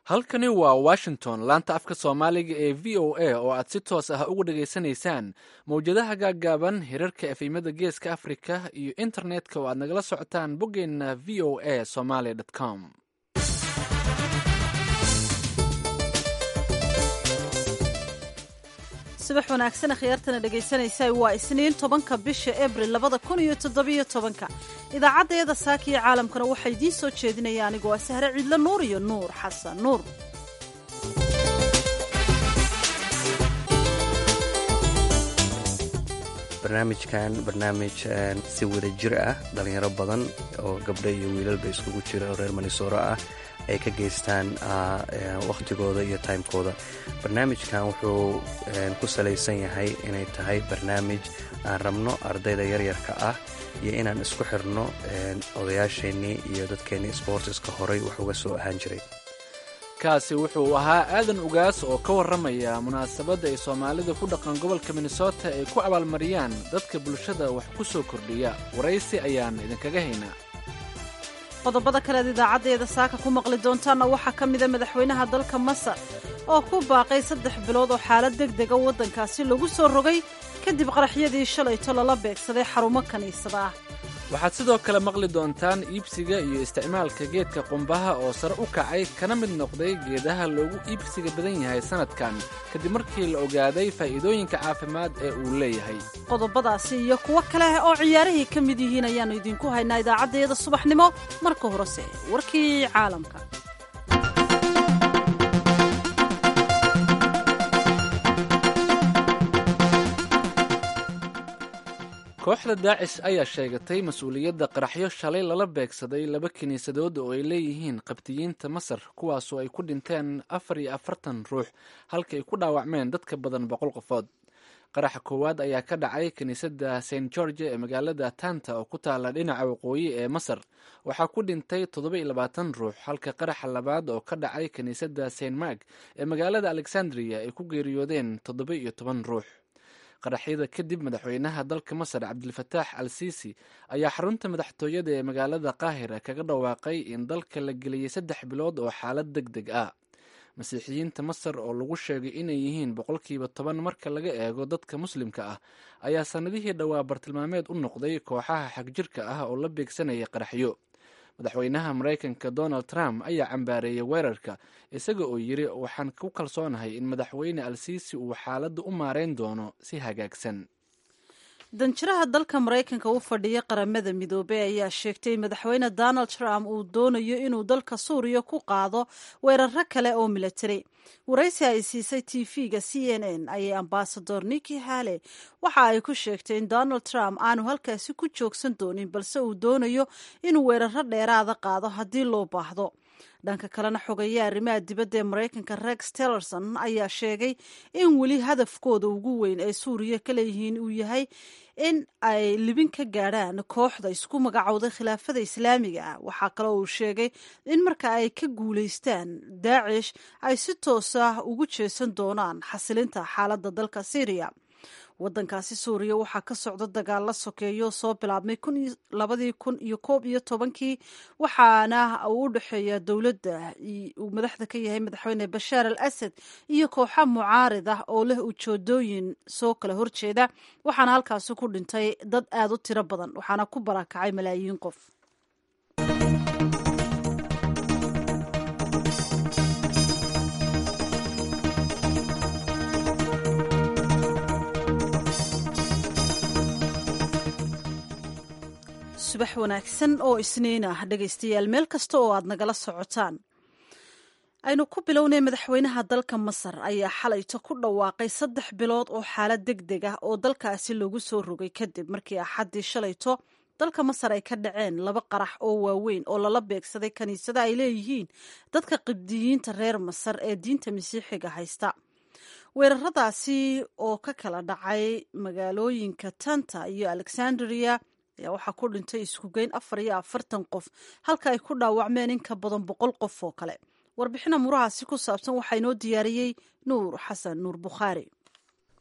halkani waa washington laanta afka soomaaliga ee v o a oo aad si toos ah uga dhageysanaysaan mawjadaha gaaggaaban hirarka efimada geeska afrika iyo internetka oo aad nagala socotaan boggeenna v o a somaly com subax wanaagsan akhyaartana dhegaysanaysa waa isniin tobanka bisha abril labada kun iyo toddobiyo tobanka idaacaddeeda saaka iyo caalamkana waxaa idiin soo jeedinaya anigoo ah sahre ciidlo nuur iyo nuur xasan nuur barnaamijkan barnaamij si wada jir ah dhalinyaro badan oo gabdho iyo wiilalba iskugu jira oo reer manisooro ah ay ka geystaan wakhtigooda iyo timekooda barnaamijkan wuxuu ku salaysan yahay inay tahay barnaamij aan rabno ardayda yaryarka ah iyo inaan isku xirno odayaasheenii iyo dadkeennii sboortiska horay wax uga soo ahaan jiray kaasi wuxuu ahaa aadan ugaas oo ka warramaya munaasabadda ay soomaalida ku dhaqan gobolka minnesota ay ku abaalmariyaan dadka bulshada wax ku soo kordhiya waraysi ayaan idinkaga haynaa qodobada kalead idaacaddeeda saaka ku maqli doontaanna waxaa ka mida madaxweynaha dalka masar oo ku baaqay saddex bilood oo xaalad deg dega waddankaasi lagu soo rogay kadib qaraxyadii shalayto lala beegsaday xarumo kiniisada ah waxaad sidoo kale maqli doontaan iibsiga iyo isticmaalka geedka qumbaha oo sare u kacay kana mid noqday geedaha loogu iibsiga badan yahay sannadkan kadib markii la ogaaday faa'iidooyinka caafimaad ee uu leeyahay qodobadaasi iyo kuwo kale oo ciyaarihii ka mid yihiin ayaannu idinku haynaa idaacaddeeda subaxnimo marka horese warkii caalamka kooxda daacish ayaa sheegatay mas-uuliyadda qaraxyo shalay lala beegsaday laba kiniisadood oo ay leeyihiin qabtiyiinta masar kuwaasoo ay ku dhinteen afar iyo afartan ruux halka ay ku dhaawacmeen dadka badan boqol qofood qaraxa koowaad ayaa ka dhacay kiniisadda st george ee magaalada tanta oo ku taala dhinaca waqooyi ee masar waxaa ku dhintay toddoba iyo labaatan ruux halka qaraxa labaad oo ka dhacay kiniisadda st mark ee magaalada alexandria ay ku geeriyoodeen toddoba iyo toban ruux qaraxyada kadib madaxweynaha dalka masar cabdilfataax al siisi ayaa xarunta madaxtooyada ee magaalada qaahira kaga dhawaaqay in dalka la geliyey saddex bilood oo xaalad deg deg ah masiixiyiinta masar oo lagu sheegay inay yihiin boqolkiiba toban marka laga eego dadka muslimka ah ayaa sannadihii dhowaa bartilmaameed u noqday kooxaha xagjirka ah oo la beegsanaya qaraxyo madaxweynaha maraykanka donald trump ayaa cambaareeyay weerarka isaga oo yiri waxaan ku kalsoonahay in madaxweyne al siisi uu xaaladda u maareyn doono si hagaagsan danjiraha dalka maraykanka u fadhiya qaramada midoobey ayaa sheegtay madaxweyne donald trump uu doonayo inuu dalka suuriya ku qaado weeraro kale oo milatari waraysi ay siisay t v-ga c n n ayay ambasador niki hale waxa ay ku sheegtay in donald trump aanu halkaasi ku joogsan doonin balse uu doonayo inuu weeraro dheeraada qaado haddii loo baahdo dhanka kalena xogeeya arrimaha dibadda ee maraykanka rex tillerson ayaa sheegay in weli hadafkooda ugu weyn ee suuriya ka leeyihiin uu yahay in ay libin ka gaadhaan kooxda isku magacowday khilaafada islaamiga ah waxaa kaloo uu sheegay in marka ay ka guulaystaan daacish ay si toos ah ugu jeesan doonaan xasilinta xaaladda dalka syriya waddankaasi suuriya waxaa ka socda dagaalla sokeeyo soo bilaabmay labadii kun iyo koob iyo tobankii waxaana uu u dhexeeya dowladda uu madaxda ka yahay madaxweyne bashaar al asad iyo kooxa mucaarid ah oo leh ujoodooyin soo kala horjeeda waxaana halkaasi ku dhintay dad aad u tiro badan waxaana ku barakacay malaayiin qof subax wanaagsan oo isniin ah dhegaystayaal meel kasta oo aad nagala socotaan aynu ku bilownay madaxweynaha dalka masar ayaa xalayto ku dhawaaqay saddex bilood oo xaalad deg deg ah oo dalkaasi lagu soo rogay kadib markii axaddii shalayto dalka masar ay ka dhaceen laba qarax oo waaweyn oo lala beegsaday kiniisada ay leeyihiin dadka qibdiyiinta reer masar ee diinta masiixiga haysta weeraradaasi oo ka kala dhacay magaalooyinka tanta iyo alexandria ayaa waxaa ku dhintay iskugeyn afar iyo afartan qof halka ay ku dhaawacmeen in ka badan boqol qof oo kale warbixina murahaasi ku saabsan waxaa inoo diyaariyey nuur xasan nuur bukhaari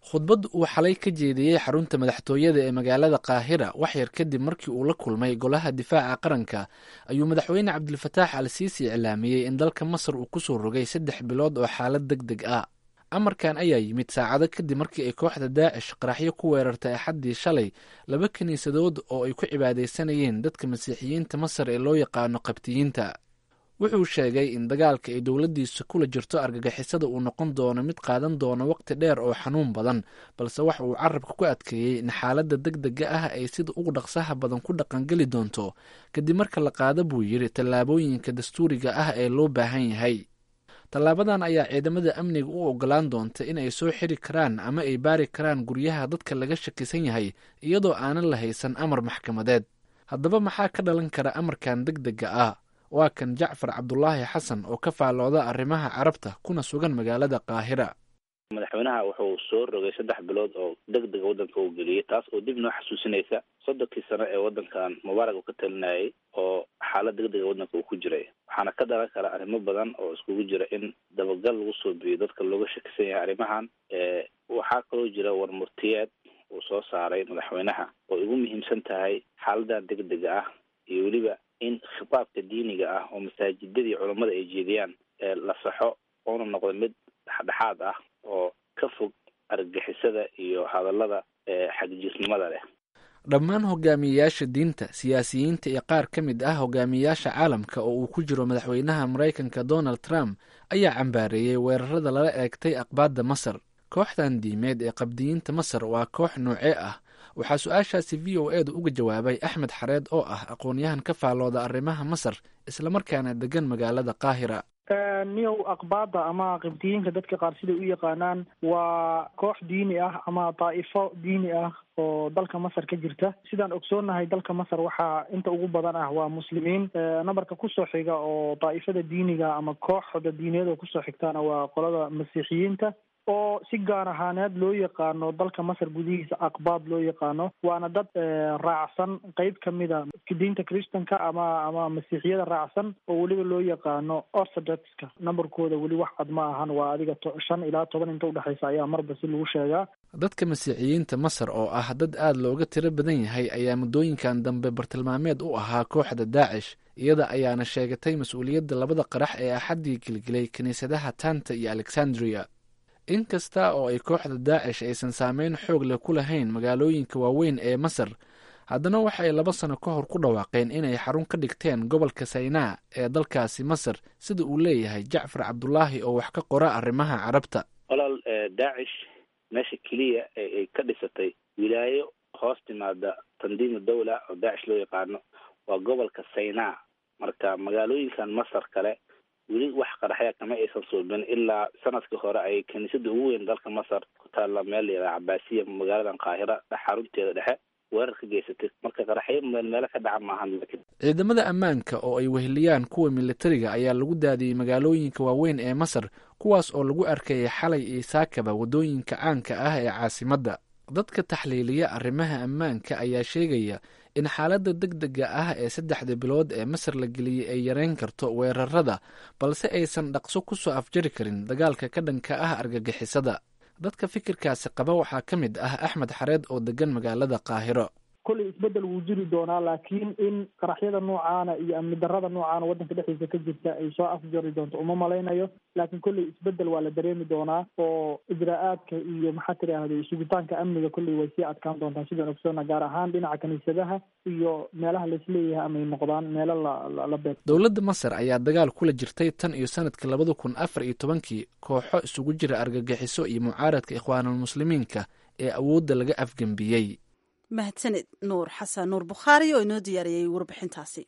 khudbad uu xalay ka jeediyey xarunta madaxtooyada ee magaalada qaahira waxyar kadib markii uu la kulmay golaha difaaca qaranka ayuu madaxweyne cabdilfataax al siisi iclaamiyey in dalka masar uu kusoo rogay saddex bilood oo xaalad deg deg ah amarkan ayaa yimid saacado kadib markii ay kooxda daacish qaraxyo ku weerartay axaddii shalay laba kiniisadood oo ay ku cibaadaysanayeen dadka masiixiyiinta masar ee loo yaqaano qabtiyiinta wuxuu sheegay in dagaalka ay dowladdiisa kula jirto argagixisada uu noqon doono mid qaadan doono waqti dheer oo xanuun badan balse waxa uu carabka ku adkeeyey in xaaladda deg dega ah ay sida ugu dhaqsaha badan ku dhaqangeli doonto kadib marka la qaado buu yidhi tallaabooyinka dastuuriga ah ee loo baahan yahay tallaabadan ayaa ciidamada amniga u ogolaan doonta in ay soo xiri karaan ama ay baari karaan guryaha dadka laga shakisan yahay iyadoo aanan la haysan amar maxkamadeed haddaba maxaa ka dhalan kara amarkan deg dega ah waa kan jacfar cabdulaahi xasan oo ka faallooda arrimaha carabta kuna sugan magaalada qaahira madaxweynaha wuxuu soo rogay saddex bilood oo deg dega waddanka uu geliyey taas oo dib noo xasuusinaysa soddonkii sano ee waddankan mubaarak uu ka talinayay oo xaalad deg dega waddanka uu ku jiray waxaana ka dhalan kara arrimo badan oo iskugu jira in dabagal lagu soo biyo dadka looga shakisan yahay arrimahan waxaa kaloo jira warmurtiyeed uu soo saaray madaxweynaha oo igu muhiimsan tahay xaaladan deg dega ah iyo weliba in khitaabka diiniga ah oo masaajidadii culammada ay jeediyaan la saxo oona noqdo mid dhexdhexaad ah oo ka fog argagixisada iyo hadallada xagjisnimada leh dhammaan hogaamiyeyaasha diinta siyaasiyiinta iyo qaar ka mid ah hogaamiyeyaasha caalamka oo uu ku jiro madaxweynaha maraykanka donald trump ayaa cambaareeyey weerarada lala eegtay aqbaadda masar kooxdan diimeed ee qabdiyiinta masar waa koox noocee ah waxaa su-aashaasi v o edu uga jawaabay axmed xareed oo ah aqoon-yahan ka faallooda arrimaha masar islamarkaana degan magaalada qaahira niyow aqbaada ama qibdiyiinka dadka qaar siday u yaqaanaan waa koox diini ah ama daa'ifo diini ah oo dalka masar ka jirta sidaan ogsoonahay dalka masar waxaa inta ugu badan ah waa muslimiin nambarka kusoo xiga oo daa'ifada diiniga ama kooxda diiniyada kusoo xigtaana waa qolada masiixiyiinta oo si gaar ahaaneed loo yaqaano dalka masar gudihiisa aqbaad loo yaqaano waana dad raacsan qeyb kamida diinta christanka ama ama masiixiyada raacsan oo weliba loo yaqaano orthodoxka numberkooda weli wax cad ma ahan waa adiga shan ilaa toban inta udhexeysa ayaa marba si lagu sheegaa dadka masiixiyiinta masar oo ah dad aada looga tiro badan yahay ayaa muddooyinkan dambe bartilmaameed u ahaa kooxda daacish iyada ayaana sheegatay mas-uuliyadda labada qarax ee axaddii gelgelay kiniisadaha tanta iyo alexandria inkasta oo ay kooxda daacish aysan saameyn xoog leh ku lahayn magaalooyinka waaweyn ee masar haddana waxa ay laba sano ka hor ku dhawaaqeen inay xarun ka dhigteen gobolka saynaa ee dalkaasi masar sida uu leeyahay jacfar cabdulaahi oo wax ka qora arrimaha carabta walaal daacish meesha keliya ay ka dhisatay wilaayo hoos timaada tandiimu dawla oo daacish loo yaqaano waa gobolka saynaa marka magaalooyinkan masar kale weli wax qaraxya kama aysan suubin ilaa sanadkii hore ay kiniisada ugu weyn dalka masar ku taalla meel layidhaha cabaasiya magaaladan qaahira xarunteeda dhexe weerar ka geysatay marka qaraxyo meel meelo ka dhaca maahan ciidamada ammaanka oo ay weheliyaan kuwa militariga ayaa lagu daadiyey magaalooyinka waaweyn ee masar kuwaas oo lagu arkayay xalay iyo saakaba waddooyinka caanka ah ee caasimadda dadka taxliiliya arrimaha ammaanka ayaa sheegaya in xaaladda deg dega ah ee saddexda bilood ee masar la geliyey ay yareyn karto weerarada balse aysan dhaqso ku soo afjari karin dagaalka ka dhanka ah argagixisada dadka fikirkaasi qaba waxaa ka mid ah axmed xareed oo degan magaalada qaahiro kolley isbedel wuu jiri doonaa laakiin in qaraxyada noocaana iyo amni darada noocaana waddanka dhexdiisa ka jirta ay soo afjari doonto uma malaynayo laakiin kolley isbedel waa la dareemi doonaa oo ijraa-aadka iyo maxaa tidhaahday sugitaanka amniga kolley way sii adkaan doontaa sidaan ogsoona gaar ahaan dhinaca kiniisadaha iyo meelaha laisleeyahay amay noqdaan meelo la beer dowladda masar ayaa dagaal kula jirtay tan iyo sanadkii labada kun afar iyo tobankii kooxo isugu jira argagixiso iyo mucaaradka ikhwaanulmuslimiinka ee awoodda laga afgembiyey mahadsaned nuur xasan nuur bukhaari oo inoo diyaariyey warbixintaasi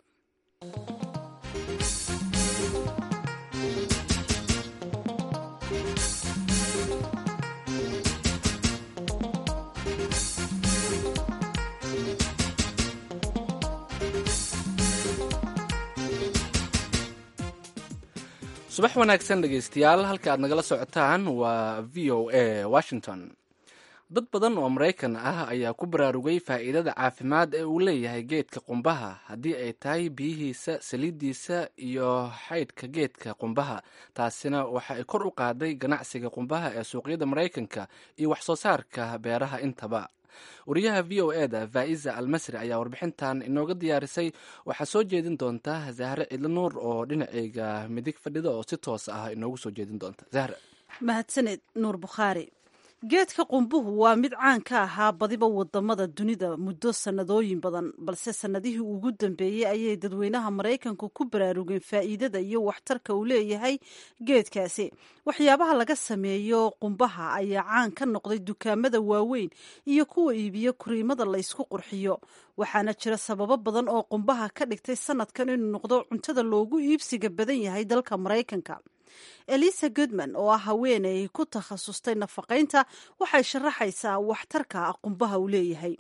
subax wanaagsan dhegeystayaal halka aad nagala socotaan waa v o a washington dad badan oo maraykan ah ayaa ku baraarugay faa'iidada caafimaad ee uu leeyahay geedka qumbaha haddii ay tahay biyihiisa saliiddiisa iyo xaydhka geedka qumbaha taasina waxa ay kor u qaaday ganacsiga qumbaha ee suuqyada maraykanka iyo wax soo saarka beeraha intaba wariyaha v o e da faa'iza almasri ayaa warbixintan inooga diyaarisay waxaa soo jeedin doonta zahre cidlo nuur oo dhinaceyga midig fadhida oo si toos ah inoogu soo jeedin doonta zahre mahadsaned nuur bukhaari geedka qumbuhu waa mid caan ka ahaa badiba wadamada dunida muddo sannadooyin badan balse sannadihii ugu dambeeyey ayay dadweynaha maraykanku ku baraarugeen faa'iidada iyo waxtarka uu leeyahay geedkaasi waxyaabaha laga sameeyo qumbaha ayaa caan ka noqday dukaamada waaweyn iyo kuwa iibiyo kuriimada la ysku qurxiyo waxaana jira sababo badan oo qumbaha ka dhigtay sanadkan inuu noqdo cuntada loogu iibsiga badan yahay dalka maraykanka elisa goodman oo ah haweeney ku takhasustay nafaqaynta waxay sharaxaysaa waxtarka qumbaha uu leeyahay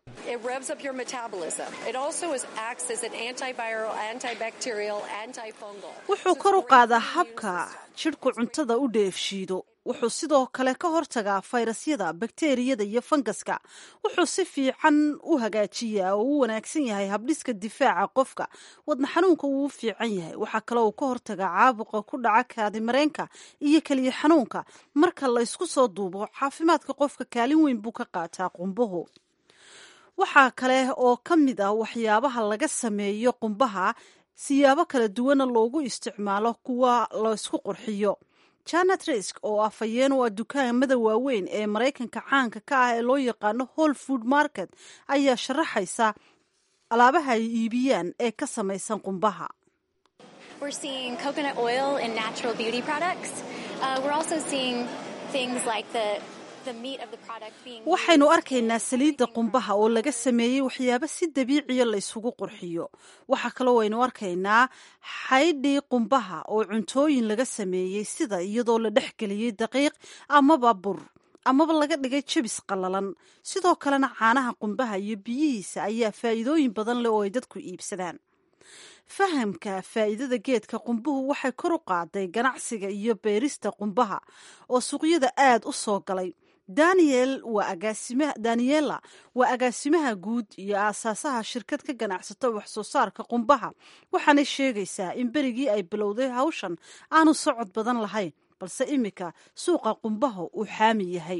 wuxuu kor u qaadaa habka jidhku cuntada u dheefshiido wuxuu sidoo kale ka hortagaa fayrasyada bakteriyada iyo fangaska wuxuu si fiican u hagaajiyaa oo u wanaagsan yahay habdhiska difaaca qofka wadna xanuunka wuu u fiican yahay waxaa kale uu ka hortagaa caabuqa ku dhaca kaadimareenka iyo keliya xanuunka marka la ysku soo duubo caafimaadka qofka kaalin weyn buu ka qaataa qumbuhu waxaa kale oo ka mid ah waxyaabaha laga sameeyo qumbaha siyaabo kala duwana loogu isticmaalo kuwa laysku qurxiyo janet risk oo ah fayeen u ah dukaamada waaweyn ee maraykanka caanka ka ah ee loo yaqaano hall food market ayaa sharaxaysa alaabaha ay iibiyaan ee ka samaysan qumbaha waxaynu arkaynaa saliidda qumbaha oo laga sameeyey waxyaabo si dabiiciya la ysugu qurxiyo waxaa kaloo waynu arkaynaa xaydhii qumbaha oo cuntooyin laga sameeyey sida iyadoo la dhexgeliyey daqiiq amaba bur amaba laga dhigay jebis qallalan sidoo kalena caanaha qumbaha iyo biyihiisa ayaa faa'iidooyin badan leh oo ay dadku iibsadaan fahamka faa'iidada geedka qumbuhu waxay kor u qaaday ganacsiga iyo beerista qumbaha oo suuqyada aad u soo galay daniel waa agaasima daniela waa agaasimaha guud iyo aasaasaha shirkad ka ganacsato wax soo saarka qumbaha waxaanay sheegaysaa in berigii ay bilowday hawshan aanu socod badan lahayn balse iminka suuqa qumbaha uu xaami yahay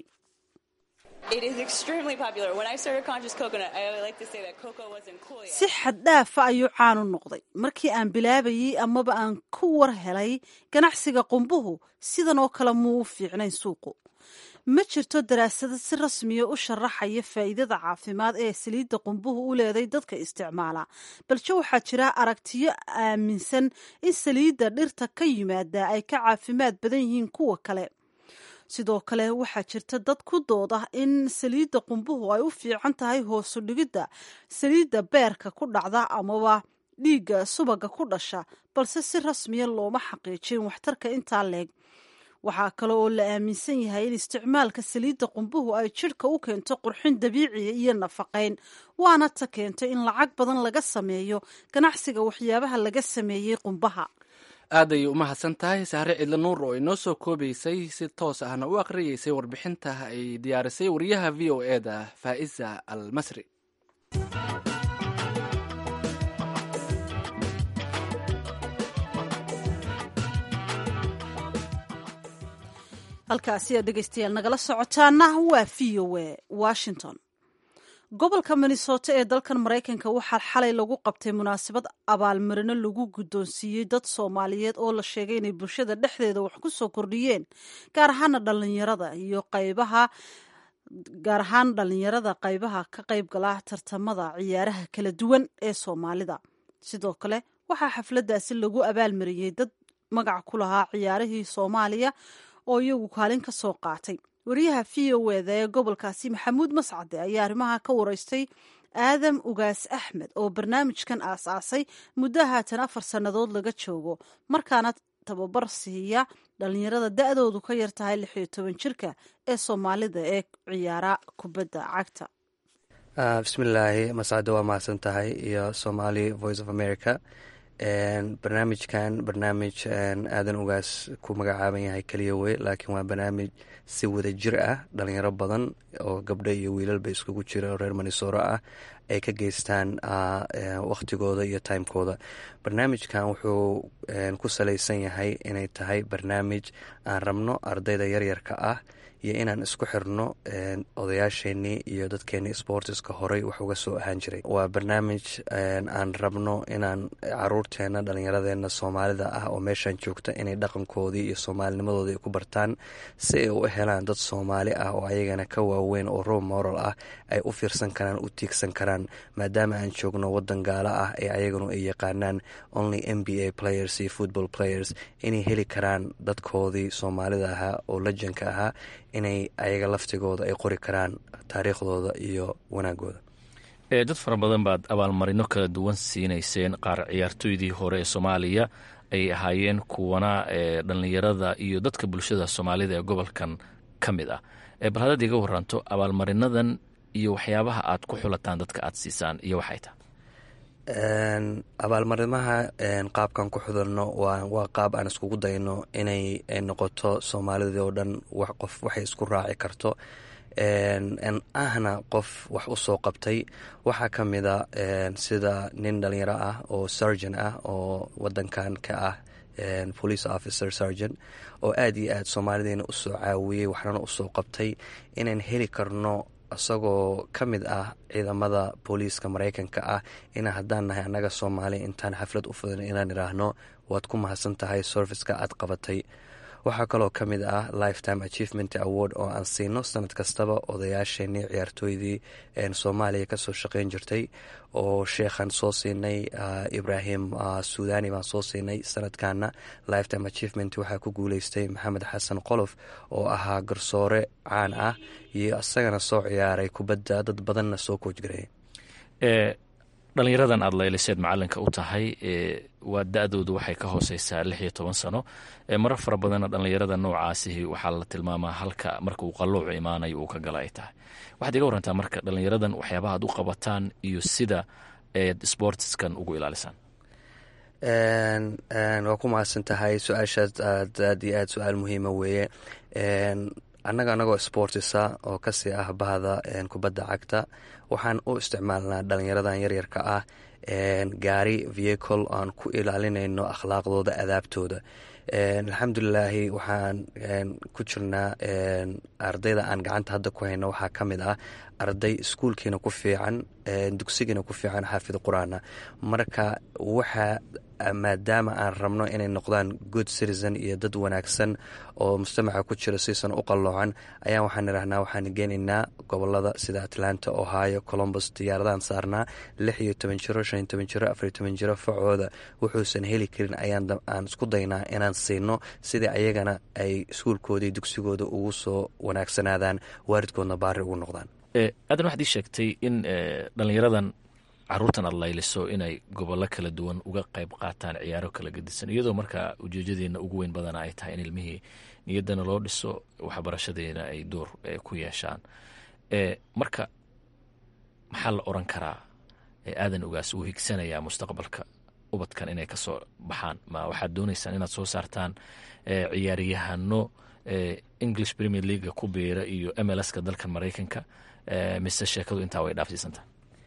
si xaddhaafa ayuu caan u noqday markii aan bilaabayey amaba aan ku war helay ganacsiga qumbuhu sidan oo kale muu u fiicnayn suuqu ma jirto daraasado si rasmiya u sharaxaya faa'iidada caafimaad ee saliidda qumbuhu u leeday dadka isticmaala balse waxaa jira aragtiyo aaminsan in saliidda dhirta ka yimaada ay ka caafimaad badan yihiin kuwa kale sidoo kale waxaa jirta dad ku dooda in saliidda qumbuhu ay u fiican tahay hoosu dhigidda saliidda beerka ku dhacda amaba dhiigga subaga ku dhasha balse si rasmiya looma xaqiijin waxtarka intaa leeg waxaa kale oo la aaminsan yahay in isticmaalka saliidda qumbuhu ay jidhka u keento qurxin dabiiciya iyo nafaqayn waana ta keentay in lacag badan laga sameeyo ganacsiga waxyaabaha laga sameeyey qumbaha aad ayay u mahadsan tahay sahre cidlo nuur oo inoo soo koobaysay si toos ahna u akhriyeysay warbixinta ay diyaarisay wariyaha v o e da faa'iza al masri halkaasi aad dhegeystayaal nagala socotaana waa v o e washington gobolka minnesota ee dalkan maraykanka waxaa xalay lagu qabtay munaasabad abaalmarino lagu guddoonsiiyey dad soomaaliyeed oo la sheegay inay bulshada dhexdeeda wax ku soo kordhiyeen gaar ahaana dhalinyarada iyo qaybaha gaar ahaan dhalinyarada qaybaha ka qayb gala tartamada ciyaaraha kala duwan ee soomaalida sidoo kale waxaa xafladdaasi lagu abaalmariyey dad magac ku lahaa ciyaarihii soomaaliya oo iyagu kaalin ka soo qaatay wariyaha v o eda ee gobolkaasi maxamuud mascade ayaa arrimaha ka wareystay aadam ugaas axmed oo barnaamijkan aas-aasay muddo haatan afar sannadood laga joogo markaana tababar siiya dhalinyarada da-doodu ka yar tahay lix iyo toban jirka ee soomaalida ee ciyaara kubadda cagta bismillaahi mascade waa mahadsan tahay iyo somali voice of america barnaamijkan barnaamij aadan ugaas ku magacaaban yahay keliya wey laakiin waa barnaamij si wada jir ah dhalinyaro badan oo gabdho iyo wiilalba iskugu jira oo reer manisoro ah ay ka geystaan wakhtigooda iyo timekooda barnaamijkan wuxuu ku salaysan yahay inay tahay barnaamij aan rabno ardayda yaryarka ah iyo inaan isku xirno odayaasheenii iyo dadkeenii sportiska horey wax uga soo ahaan jiray waa barnaamij aan rabno inaan caruurteena dhallinyaradeena soomaalida ah oo meeshan joogta inay dhaqankoodii iyo soomaalinimadooda ay ku bartaan si ay u helaan dad soomaali ah oo ayagana ka waaweyn oo role moral ah ay u fiirsan karaan u tiigsan karaan maadaama aan joogno wadan gaalo ah ee ayaganu ay yaqaanaan only m b a players iyo football players inay heli karaan dadkoodii soomaalida ahaa oo lajanka ahaa inay ayaga laftigooda ay qori karaan taariikhdooda iyo wanaagooda dad fara badan baad abaalmarino kala duwan siinayseen qaar ciyaartooydii hore ee soomaaliya ay ahaayeen kuwana edhallinyarada iyo dadka bulshada soomaalida ee gobolkan ka mid ah bal haddaad iga waranto abaalmarinadan iyo waxyaabaha aad ku xulataan dadka aad siisaan iyo waxay tahay abaalmarimaha qaabkan ku xudalno waa qaab aan iskugu dayno inay noqoto soomaalidii oo dhan qof waxay isku raaci karto ahna qof wax u soo qabtay waxaa ka mida sida nin dhalinyaro ah oo surgeon ah oo wadankan ka ah police officer surgeon oo aada iyo aad soomaalideena usoo caawiyey waxnana usoo qabtay inaan heli karno isagoo ka mid ah ciidamada booliiska maraykanka ah ina haddaan nahay annaga soomaali intaan xaflad u fudan inaan idhaahno waad ku mahadsan tahay serviceka aad qabatay waxaa kaloo ka mid ah lifetime achievement award oo aan siino sanad kastaba odayaasheenii ciyaartooydii soomaaliya kasoo shaqeyn jirtay oo sheekhan soo siinay ibrahim suudani baan soo siinay sanadkana lifetime achievement waxaa ku guuleystay maxamed xasan qolof oo ahaa garsoore caan ah iyo isagana soo ciyaaray kubadda dad badanna soo koojgareey dhalinyaradan aada layliseed macalinka u tahay waa da-doodu waxay ka hooseysaa lix iyo toban sano marar fara badanna dhallinyarada noocaasihi waxaa la tilmaamaa halka marka uu qalloucu imaanayo uu ka gala ay tahay waxaad iga warantaa marka dhallinyaradan waxyaabaha ad u qabataan iyo sida eed sportskan ugu ilaalisaan waa ku mahadsan tahay su-aashaas aad aad iyo aad su-aal muhiima weeye annaga anagoo sportisa oo kasii ah bahda kubadda cagta waxaan u isticmaalnaa dhalinyaradan yaryarka ah gaari vehicle aan ku ilaalinayno akhlaaqdooda adaabtooda alxamdulilaahi waxaan ku jirnaa ardayda aan gacanta hadda ku hayno waxaa ka mid ah arday iskuulkiina ku fiican dugsigiina ku fiican xaafid qur-aana marka waxa maadaama aan rabno inay noqdaan good citizen iyo dad wanaagsan oo mujtamaca ku jira siisan u qalloocan ayaa waxaan idhahnaa waxaan geenaynaa gobolada sida atlanta ohio colombus diyaaradahan saarnaa lix iyo toban jiro shan iyo toban jiro afariyo toban jiro facooda wuxuusan heli karin ayaan isku daynaa inaan siino sidai ayagana ay iskuulkoodii dugsigooda ugu soo wanaagsanaadaan waalidkoodna baari ugu noqdaan aadan waxaad ii sheegtay in dhalinyaradan caruurtan aad layliso inay gobollo kala duwan uga qayb qaataan ciyaaro kala gedisan iyadoo markaa ujeejadeena ugu weyn badana ay tahay in ilmihii niyaddana loo dhiso waxbarashadeena ay door ku yeeshaan marka maxaa la oran karaa aadan ugaas uu higsanayaa mustaqbalka ubadkan inay kasoo baxaan ma waxaad dooneysaan inaad soo saartaan ciyaaryahano english premier leaga ku biira iyo mlska dalkan maraykanka mise sheekadu intaa way dhaafsiisantaha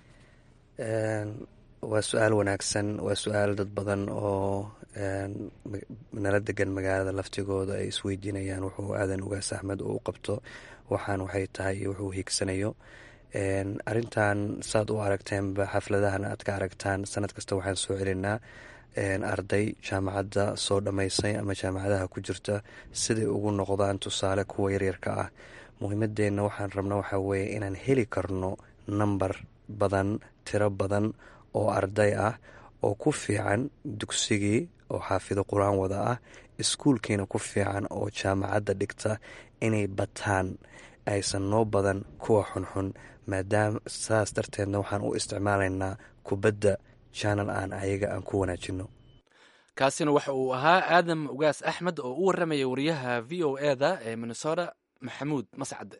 waa su-aal wanaagsan waa su-aal dad badan oo nala degan magaalada laftigooda ay isweydiinayaan wuxuu aadan ugaas axmed uu u qabto waxaan waxay tahay iyo wuxuu hiigsanayo arintan saad u aragteenba xafladahan aad ka aragtaan sanad kasta waxaan soo celinaa arday jaamacadda soo dhammaysay ama jaamacadaha ku jirta siday ugu noqdaan tusaale kuwa yaryarka ah muhiimadeenna waxaan rabna waxaa weeye inaan heli karno namber badan tiro badan oo arday ah oo ku fiican dugsigii oo xaafido qur-aan wada ah iskuulkiina ku fiican oo jaamacadda dhigta inay bataan aysan noo badan kuwa xunxun maadaama saas darteedna waxaan u isticmaalaynaa kubadda janal aan ayaga aan ku wanaajino kaasina waxa uu ahaa aadam ugaas axmed oo u warramaya wariyaha v o e da ee minnesota maxamuud mascade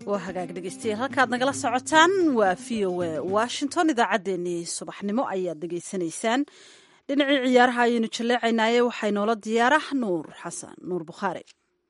waa hagaag dhegeystayaal halkaad nagala socotaan waa v o a washington idaacaddeenii subaxnimo ayaad dhegeysanaysaan dhinacii ciyaaraha ayaynu jalleecaynaaye waxaa inoola diyaarah nuur xasan nuur bukhaari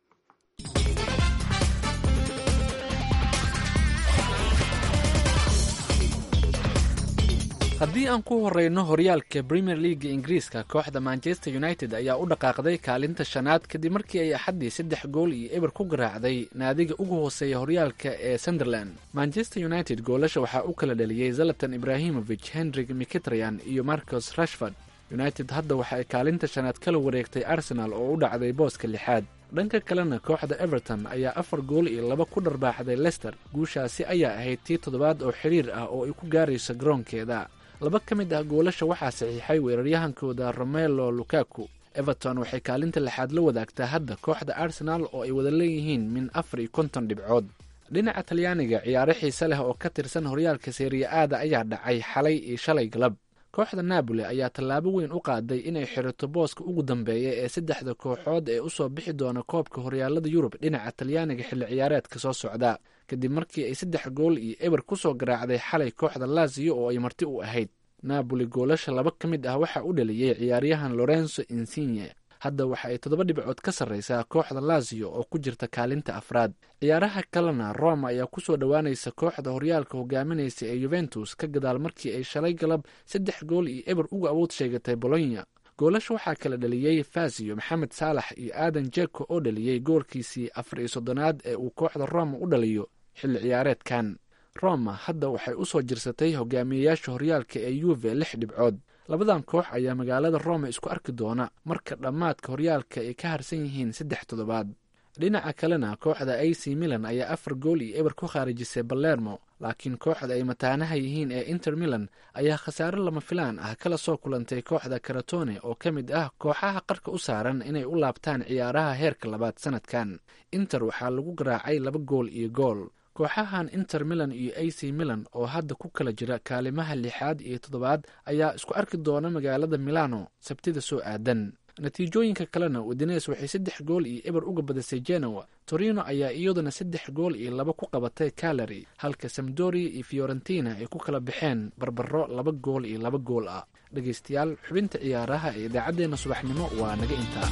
haddii aan ku horeyno horyaalka premier leaga ingiriiska kooxda manchester united ayaa u dhaqaaqday kaalinta shanaad kadib markii ay axaddii saddex gool iyo eber ku garaacday naadiga ugu hooseeya horyaalka ee sunderland manchester united goolasha waxaa u kala dhaliyey zalatan ibrahimovic henrik mikitryan iyo marcos rashford united hadda waxa ay kaalinta shanaad kala wareegtay arsenal oo u dhacday booska lixaad dhanka kalena kooxda everton ayaa afar gool iyo laba ku dharbaaxday lester guushaasi ayaa ahayd tii toddobaad oo xiriir ah oo ay ku gaarayso garoonkeeda laba ka mid ah goolasha waxaa saxiixay weeraryahankooda romelo lukaku everton waxay kaalinta lixaad la wadaagtaa hadda kooxda arsenal oo ay wada leeyihiin min afar iyo konton dhibcood dhinaca talyaaniga ciyaaro xiise leh oo ka tirsan horyaalka seeriya aada ayaa dhacay xalay iyo shalay galab kooxda naaboli ayaa tallaabo weyn u qaaday inay xirato booska ugu dambeeya ee saddexda kooxood ee usoo bixi doona koobka horyaalada yurub dhinaca talyaaniga xilli ciyaareedka soo socda kadib markii ay saddex gool iyo eber kusoo garaacday xalay kooxda laziyo oo ay marti u ahayd naaboli goolasha laba ka mid ah waxaa u dhaliyey ciyaaryahan lorenzo insigne hadda waxa ay toddoba dhibcood ka sarreysaa kooxda laziyo oo ku jirta kaalinta afraad ciyaaraha kalena roma ayaa kusoo dhowaanaysa kooxda horyaalka hogaaminaysa ee yuventus ka gadaal markii ay shalay galab saddex gool iyo eber uga awood sheegatay bolonya goolasha waxaa kala dhaliyey fasiyo maxamed saalax iyo aadan jeko oo dhaliyey goolkiisii afar iyo soddonaad ee uu kooxda roma u dhaliyo xilli ciyaareedkan roma hadda waxay u soo jirsatay hogaamiyeyaasha horyaalka ee yuve lix dhibcood labadan koox ayaa magaalada roma isku arki doona marka dhammaadka horyaalka ay ka harsan yihiin saddex toddobaad dhinaca kalena kooxda a c milan ayaa afar gool iyo eber ku khaarijisay balermo laakiin kooxda ay mataanaha yihiin ee inter milan ayaa khasaare lama filaan ah kala soo kulantay kooxda karatone oo ka mid ah kooxaha qarka u saaran inay u laabtaan ciyaaraha heerka labaad sanadkan inter waxaa lagu garaacay laba gool iyo gool kooxahan inter milan iyo a c milan oo hadda ku kala jira kaalimaha lixaad iyo toddobaad ayaa isku arki doona magaalada milano sabtida soo aadan natiijooyinka kalena udines waxay saddex gool iyo eber uga badisay genoa torino ayaa iyaduna saddex gool iyo laba ku qabatay calary halka samdoria iyo fiorentina ay ku kala baxeen barbaro laba gool iyo laba gool ah dhegaystayaal xubinta ciyaaraha ee idaacaddeenna subaxnimo waa naga intaa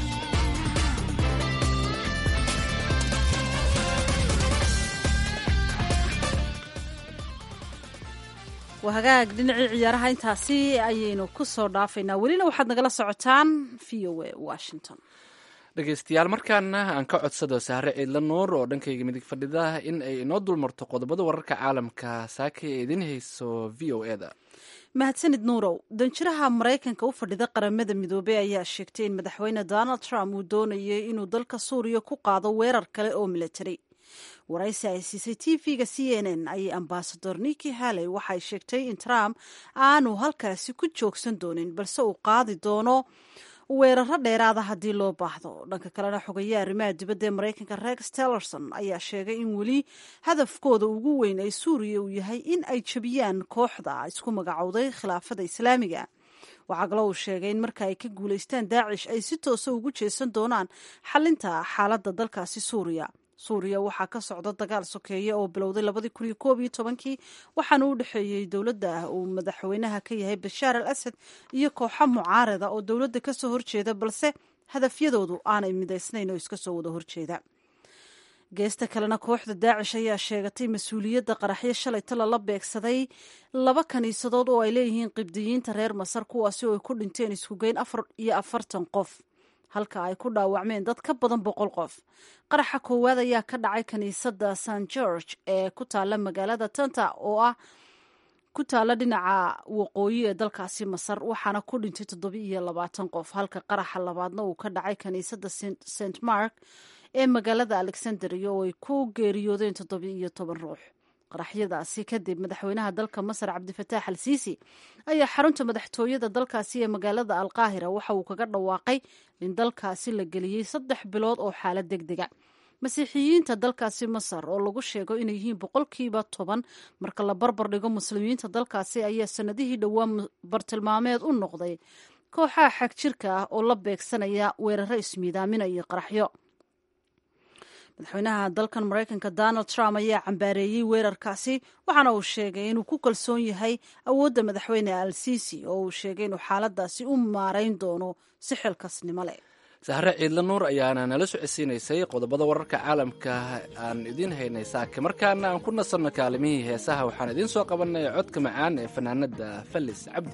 waa hagaag dhinacii ciyaaraha intaasi ayaynu ku soo dhaafaynaa welina waxaad nagala socotaan v o a washington dhegaystayaal markaana aan ka codsado sahre ciidla nuur oo dhankayga midig fadhida in ay inoo dulmarto qodobada wararka caalamka saaka ee idin hayso v o eda mahadsanid nuurow danjiraha maraykanka u fadhida qaramada midoobey ayaa sheegtay in madaxweyne donald trump uu doonayay inuu dalka suuriya ku qaado weerar kale oo militari waraysi ay siisay t v-ga c n n ayay ambasador niki haley waxay sheegtay in trump aanu halkaasi ku joogsan doonin balse uu qaadi doono weeraro dheeraada haddii loo baahdo dhanka kalena xogayaha arrimaha dibadda ee maraykanka rex tellerson ayaa sheegay in weli hadafkooda ugu weyn ee suuriya uu yahay in ay jebiyaan kooxda isku magacowday khilaafada islaamiga waxaa kaloo uu sheegay in marka ay ka guulaystaan daacish ay si toosa ugu jeesan doonaan xalinta xaaladda dalkaasi suuriya suuriya waxaa ka socda dagaal sokeeye oo bilowday labadii kun iyo koob iyo tobankii waxaana u dhexeeyey dowladda uu madaxweynaha ka yahay bashaar al asad iyo kooxo mucaarada oo dowladda kasoo horjeeda balse hadafyadoodu aanay midaysnayn oo iska soo wada horjeeda geesta kalena kooxda daacish ayaa sheegatay mas-uuliyadda qaraxyo shalay tala la beegsaday laba kaniisadood oo ay leeyihiin qibdiyiinta reer masar kuwaasi oo ay ku dhinteen iskugeyn afar iyo afartan qof halka ay ku dhaawacmeen dad ka badan boqol qof qaraxa koowaad ayaa ka dhacay kiniisadda st george ee ku taalla magaalada tanta oo ah ku taalla dhinaca waqooyi ee dalkaasi masar waxaana ku dhintay toddoba iyo labaatan qof halka qaraxa labaadna uu ka dhacay kiniisadda st mark ee magaalada alexandria oo ay ku geeriyoodeen toddoba iyo toban ruux qaraxyadaasi kadib madaxweynaha dalka masar cabdifataax al siisi ayaa xarunta madaxtooyada dalkaasi ee magaalada alqaahira waxa uu kaga dhawaaqay in dalkaasi la geliyey saddex bilood oo xaalad deg dega masiixiyiinta dalkaasi masar oo lagu sheego inay yihiin boqolkiiba toban marka la barbar dhigo muslimiinta dalkaasi ayaa sanadihii dhowaa bartilmaameed u noqday kooxaha xag jirka ah oo la beegsanaya weeraro ismiidaaminaya qaraxyo madaxweynaha dalkan maraykanka donald trump ayaa cambaareeyey weerarkaasi waxaana uu sheegay inuu ku kalsoon yahay awoodda madaxweyne al sisi oo uu sheegay inuu xaaladaasi u maarayn doono si xilkasnimo leh sahre ciidla nuur ayaana nala socodsiinaysay qodobada wararka caalamka aan idiin haynay saake markaana aan ku nasanno kaalimihii heesaha waxaan idiin soo qabanay codka macaan ee fanaanada fallis cabdi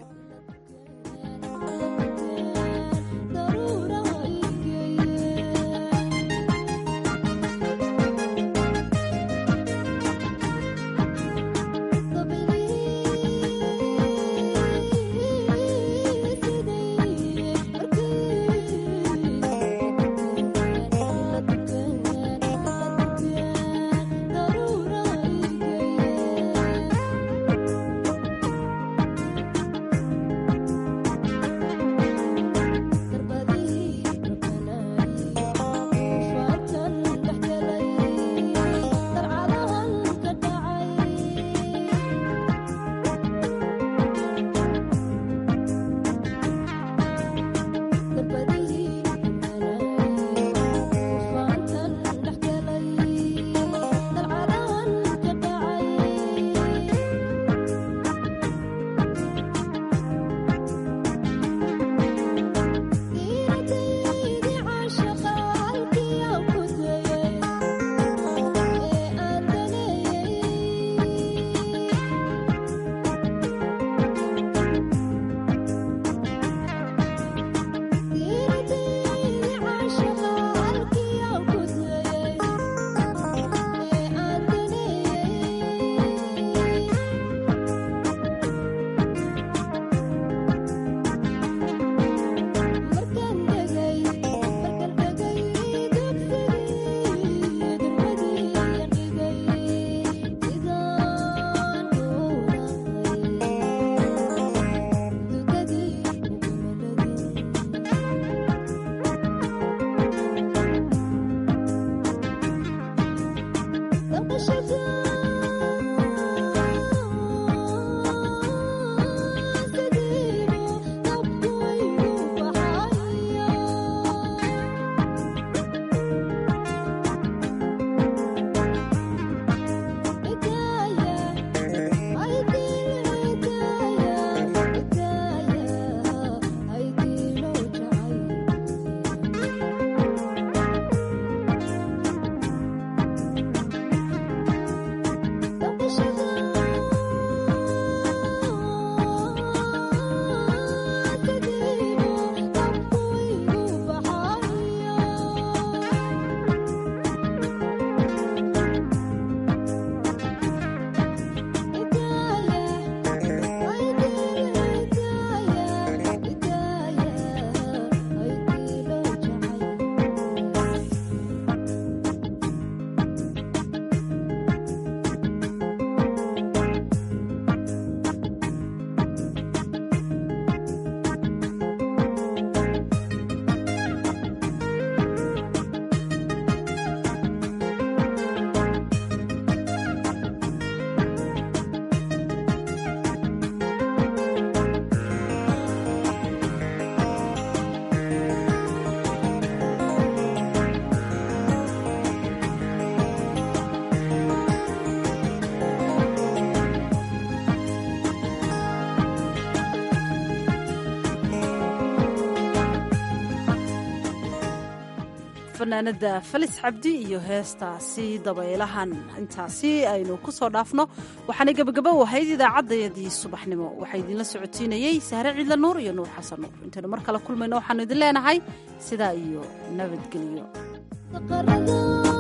fanaanada falis cabdi iyo heestaasi dabaylahan intaasi aynu ku soo dhaafno waxaanay gebagabo ahayd idaacaddayadii subaxnimo waxaa idinla socotiinayey sahre ciidla nuur iyo nuur xasan nuur intaynu mar kale kulmayno waxaanu idin leenahay sidaa iyo nabadgelyo